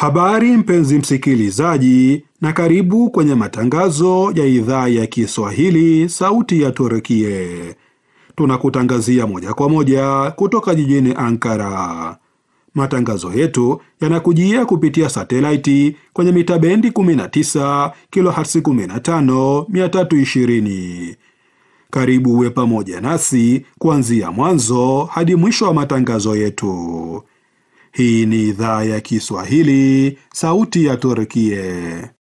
Habari mpenzi msikilizaji, na karibu kwenye matangazo ya idhaa ya Kiswahili sauti ya Turkie. Tunakutangazia moja kwa moja kutoka jijini Ankara. Matangazo yetu yanakujia kupitia satelaiti kwenye mita bendi 19 kilohertz 15 320. Karibu uwe pamoja nasi kuanzia mwanzo hadi mwisho wa matangazo yetu. Hii ni idhaa ya Kiswahili, sauti ya Turkie.